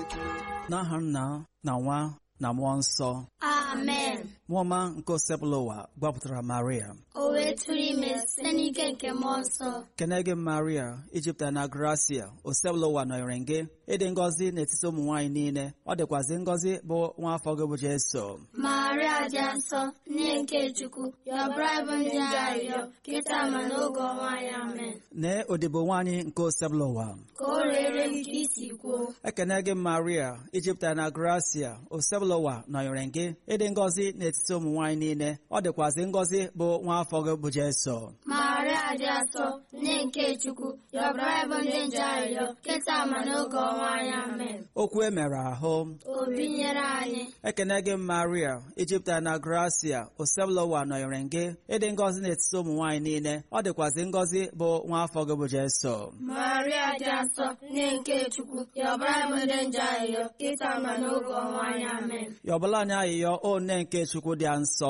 n'aha nna na nwa na mmụọ nsọ amen mmụọ ọma nke osebụla ụwa gbapụtara maria o wee tụrụ ime site n'ike nke mmụọ nsọ kene gị maria ijipụta na gracia osebụla ụwa nọnyere gị ịdị ngọzi n'etiti ụmụ nwaanyị niile ọ dịkwazị ngọzi bụ nwa afọ gị bụ jeso maria dị nsọ nne nke chukwu yọbara bụ ndị arịrịọ kịta ma n'oge ọnwa anyị amen nee odibo nwaanyị nke osebụla ụwa ka o rere m ka isi kwuo ekene gị maria ijipụta na gracia osebụla ụwa nọnyere gị ịdị ngọzi n'etiti ụmụ nwaanyị niile ọ dịkwazị ngọzi bụ nwa afọ gị bụ jeso maria dị nsọ nne nke chukwu yọbara bụ ndị nje arịrịọ kịta ma n'oge ọnwa anyị amen okwu e mere ahụ obi nyere anyị ekene gị maria ijipụta na gracia osebụla ụwa nọnyere gị ịdị ngọzi n'etiti ụmụ nwaanyị niile ọ dịkwazị ngọzi bụ nwa afọ gị bụ jeso maria dị nsọ nne nke chukwu yọbara bụ ndị nje arịrịọ kịta ma n'oge ọnwa anyị amen yọbụla anyị ayịyọ o nne nke chukwu dị nsọ